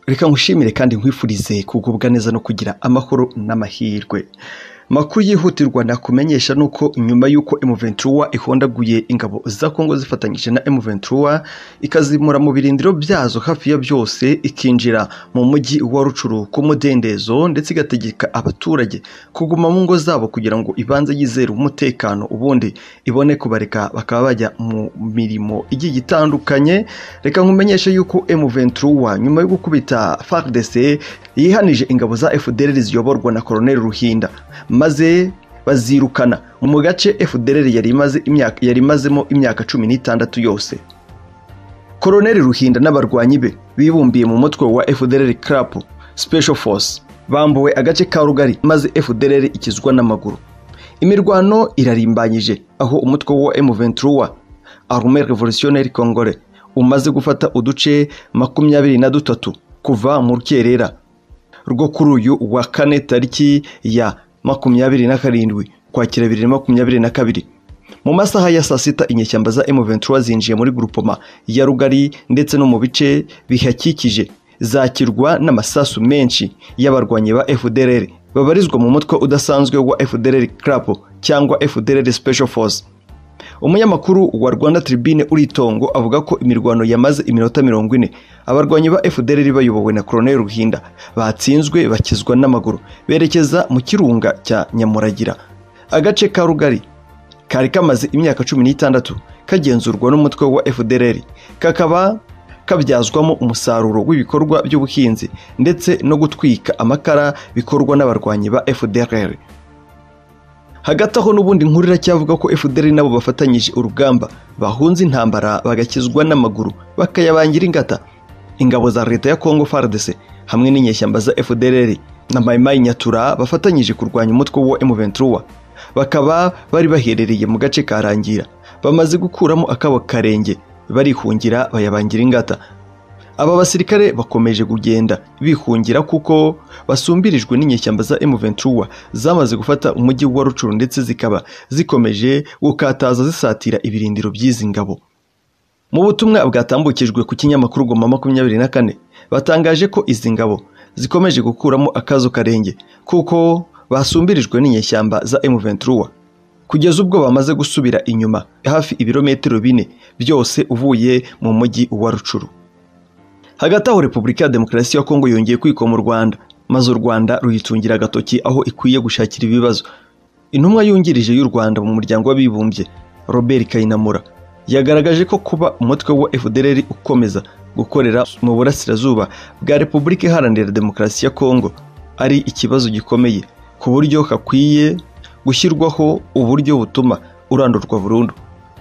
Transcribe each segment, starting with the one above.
reka ngushimire kandi nkwifurize kugubwa neza no kugira amahoro n'amahirwe makuru yihutirwa nakumenyesha nuko nyuma y'uko M23 ihondaguye ingabo za Kongo zifatanyije na M23 ikazimura mu birindiro byazo hafi ya byose ikinjira mu mujyi wa Rucuru ku mudendezo ndetse igategeka abaturage kuguma mu ngo zabo kugira ngo ibanze yizere umutekano ubundi ibone kubareka bakaba bajya mu mirimo igiye itandukanye reka nkumenyeshe yuko M23 nyuma yo gukubita FARDC yihanije ingabo za FDLR ziyoborwa na Colonel Ruhinda maze bazirukana mu gace FDLR yari imaze imyaka yari imazemo imyaka cumi n'itandatu yose Koloneli Ruhinda n'abarwanyi be bibumbiye mu mutwe wa FDLR CRP Special Force bambuwe agace ka Rugari maze FDLR ikizwa n'amaguru imirwano irarimbanyije aho umutwe wa M23 Armée Révolutionnaire Congolais umaze gufata uduce makumyabiri na dutatu kuva mu rukerera rwo kuri uyu wa kane tariki ya makumyabiri na karindwi kwakira bibiri na makumyabiri na kabiri mu masaha ya saa sita inyeshyamba za M23 zinjiye muri grupoma ya Rugari ndetse no mu bice bihakikije zakirwa n'amasasu menshi y'abarwanyi ba FDLR babarizwa mu mutwe udasanzwe wa FDLR CRP cyangwa FDLR Special Force umunyamakuru wa Rwanda Tribune Uritongo avuga ko imirwano yamaze iminota mirongo ine abarwanyi ba FDLR bayobowe na Colonel Ruhinda batsinzwe bakizwa n'amaguru berekeza mu kirunga cya Nyamuragira agace ka Rugari kari kamaze imyaka cumi n'itandatu kagenzurwa n'umutwe wa FDLR kakaba kabyazwamo umusaruro w'ibikorwa by'ubuhinzi ndetse no gutwika amakara bikorwa n'abarwanyi ba FDLR hagati aho n'ubundi nkuru iracyavuga ko FDR nabo bafatanyije urugamba bahunze intambara bagakizwa n'amaguru bakayabangira ingata ingabo za leta ya Congo FARDC hamwe n'inyeshyamba za FDLR na Maimai Nyatura bafatanyije kurwanya umutwe wa M23 bakaba bari baherereye mu gace ka Rangira bamaze gukuramo akabo karenge barihungira bayabangira ingata aba basirikare bakomeje kugenda bihungira kuko basumbirijwe n'inyeshyamba za M23 zamaze gufata umujyi wa Rucuru ndetse zikaba zikomeje gukataza zisatira ibirindiro by'izi ngabo mu butumwa bwatambukijwe ku kinyamakuru Goma makumyabiri na kane batangaje ko izi ngabo zikomeje gukuramo akazo karenge kuko basumbirijwe n'inyeshyamba za M23 kugeza ubwo bamaze gusubira inyuma hafi ibirometero bine byose uvuye mu mujyi wa Rucuru hagati aho repubulika ya demokarasi ya kongo yongeye kwikoma u rwanda maze u rwanda ruyitungira agatoki aho ikwiye gushakira ibibazo intumwa yungirije y'u rwanda mu muryango w'abibumbye robert kayinamura yagaragaje ko kuba umutwe wa fdr ukomeza gukorera mu burasirazuba bwa repubulika iharanira demokarasi ya kongo ari ikibazo gikomeye ku buryo hakwiye gushyirwaho uburyo butuma urandurwa burundu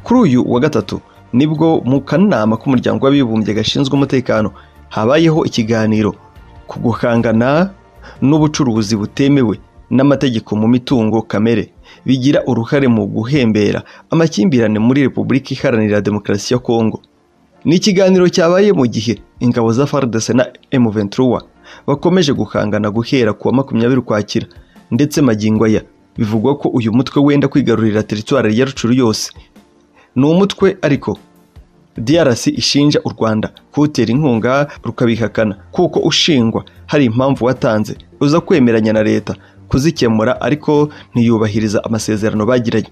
kuri uyu wa gatatu nibwo mu kanama k'umuryango w'abibumbye gashinzwe umutekano habayeho ikiganiro ku guhangana n'ubucuruzi butemewe n'amategeko mu mitungo kamere bigira uruhare mu guhembera amakimbirane muri repubulika iharanira demokarasi ya kongo ni ikiganiro cyabaye mu gihe ingabo za FARDC na M23 bakomeje guhangana guhera kuwa makumyabiri ukwakira ndetse magingo aya bivugwa ko uyu mutwe wenda kwigarurira teritwari ya rucuru yose ni umutwe ariko DRC ishinja u Rwanda kuwutera inkunga rukabihakana kuko ushingwa hari impamvu watanze uza kwemeranya na leta kuzikemura ariko ntiyubahiriza amasezerano bagiranye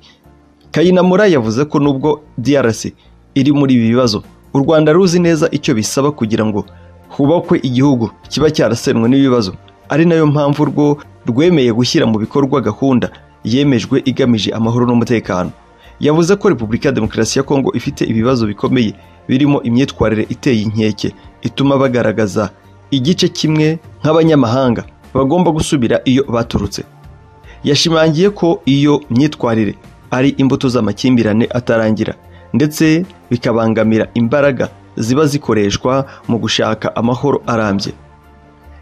Kayinamura yavuze ko nubwo DRC iri muri ibi bibazo u Rwanda ruzi neza icyo bisaba kugira ngo hubakwe igihugu kiba cyarasenwe n'ibibazo ari nayo mpamvu rwo rwemeye gushyira mu bikorwa gahunda yemejwe igamije amahoro n'umutekano yavuze ko repubulika ya demokarasi ya kongo ifite ibibazo bikomeye birimo imyitwarire iteye inkeke ituma bagaragaza igice kimwe nk'abanyamahanga bagomba gusubira iyo baturutse yashimangiye ko iyo myitwarire ari imbuto z'amakimbirane atarangira ndetse bikabangamira imbaraga ziba zikoreshwa mu gushaka amahoro arambye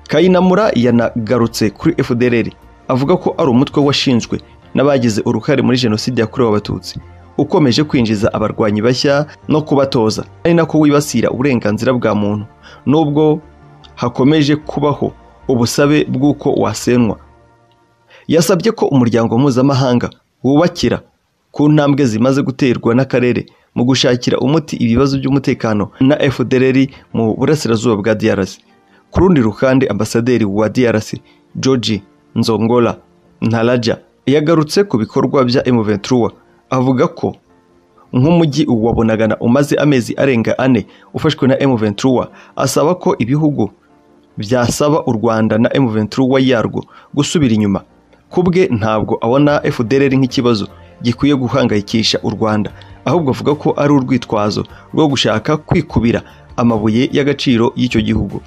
kayinamura yanagarutse kuri fdr avuga ko ari umutwe washinzwe n'abagize uruhare muri jenoside yakorewe abatutsi ukomeje kwinjiza abarwanyi bashya no kubatoza ari nako wibasira uburenganzira bwa muntu nubwo hakomeje kubaho ubusabe bw'uko wasenwa yasabye ko umuryango mpuzamahanga wubakira ku ntambwe zimaze guterwa n'akarere mu gushakira umuti ibibazo by'umutekano na fdr mu burasirazuba bwa DRC ku rundi ruhande ambasaderi wa DRC George Nzongola Ntaraja yagarutse ku bikorwa bya M23 avuga ko nk'umujyi wa Bunagana umaze amezi arenga ane ufashwe na M23 asaba ko ibihugu byasaba u Rwanda na M23 yarwo gusubira inyuma kubwe ntabwo abona FDLR nk'ikibazo gikwiye guhangayikisha u Rwanda ahubwo avuga ko ari urwitwazo rwo gushaka kwikubira amabuye y'agaciro y'icyo gihugu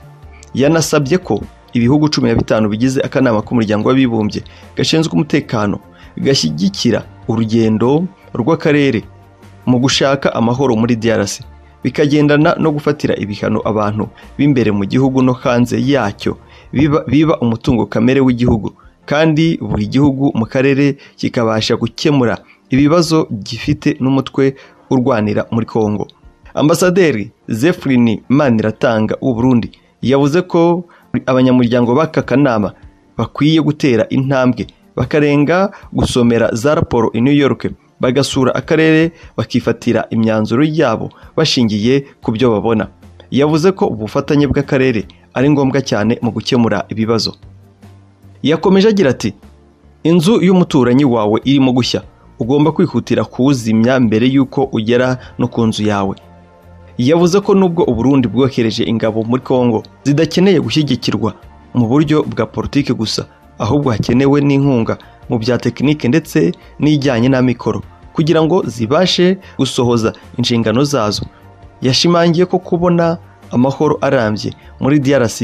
yanasabye ko ibihugu cumi na bitanu bigize akanama k'umuryango w'abibumbye gashinzwe umutekano gashyigikira urugendo rw'akarere mu gushaka amahoro muri DRC bikagendana no gufatira ibihano abantu b'imbere mu gihugu no hanze yacyo biba, biba umutungo kamere w'igihugu kandi buri gihugu mu karere kikabasha gukemura ibibazo gifite n'umutwe urwanira muri Kongo ambasaderi Zephrin Maniratanga w'u Burundi yavuze ko abanyamuryango b'aka kanama bakwiye gutera intambwe bakarenga gusomera za raporo i New York bagasura akarere bakifatira imyanzuro yabo bashingiye ku byo babona yavuze ko ubufatanye bw'akarere ari ngombwa cyane mu gukemura ibibazo yakomeje agira ati inzu y'umuturanyi wawe irimo gushya ugomba kwihutira kuwuzimya mbere y'uko ugera no ku nzu yawe yavuze ko nubwo uburundi bwohereje ingabo muri congo zidakeneye gushyigikirwa mu buryo bwa politiki gusa ahubwo hakenewe n'inkunga mu bya tekinike ndetse n'ijyanye n'amikoro kugira ngo zibashe gusohoza inshingano zazo yashimangiye ko kubona amahoro arambye muri DRC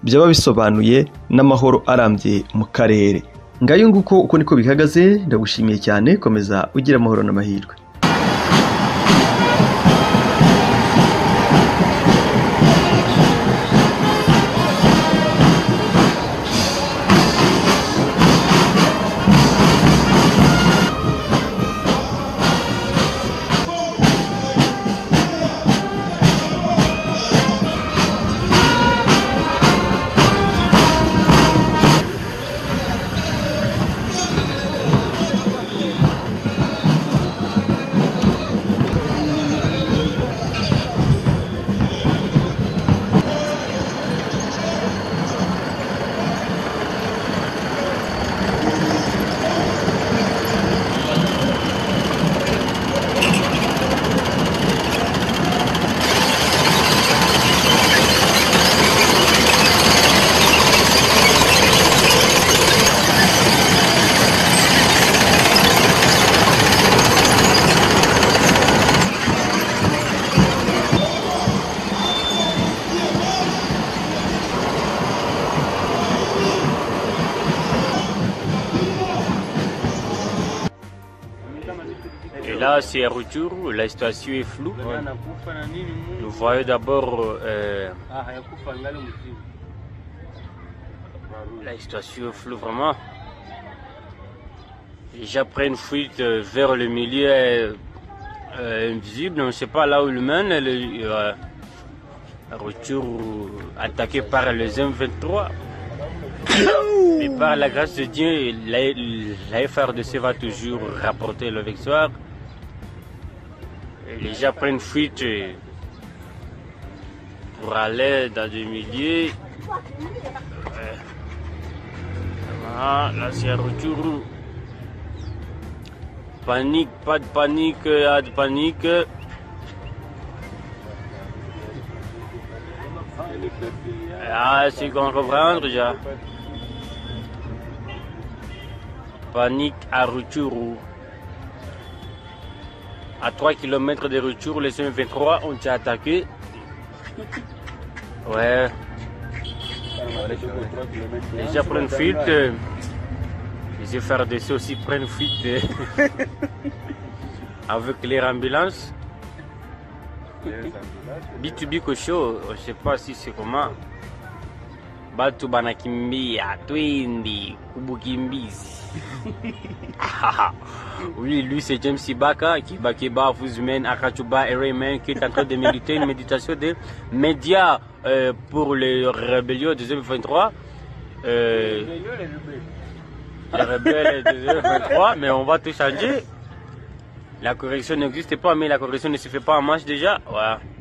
byaba bisobanuye n'amahoro arambye mu karere ngayo nguko uko niko bihagaze ndagushimiye cyane komeza ugira amahoro n'amahirwe Et là, c'est un retour, la situation est floue. anakufa na nini Mungu Nous voyons d'abord euh, ah, hayakufa ngale mzimu la situation est floue vraiment. Les gens prennent fuite euh, vers le milieu euh, euh, invisible, on ne sait pas là où il mène. Le, euh, retour attaqué par les M23. Mais par la grâce de Dieu, la, la FRDC va toujours rapporter la victoire. Et les gens prennent fuite euh, pour aller dans des milieux. Euh, voilà, là, c'est un retour. Panique, pas de panique, euh, pas de panique. Ah, c'est qu'on comprend déjà. Panique à Rutshuru. À 3 km de Rutshuru, les M23 ont été attaqués. Ouais. Les gens prennent fuite. euh, Les FRDC aussi prennent fuite euh, avec les ambulances. B2B Kosho, je sais pas si c'est comment. Batu banakimbia twindi kubukimbizi. oui, lui c'est James Ibaka qui va qui bat Fuzmen Akachuba et Rayman qui est en train de méditer une méditation des médias euh, pour les rébellions de 2023. Euh, les rebelles de 2023, mais on va tout changer. La correction n'existe pas, mais la correction ne se fait pas en marche déjà. Ouais.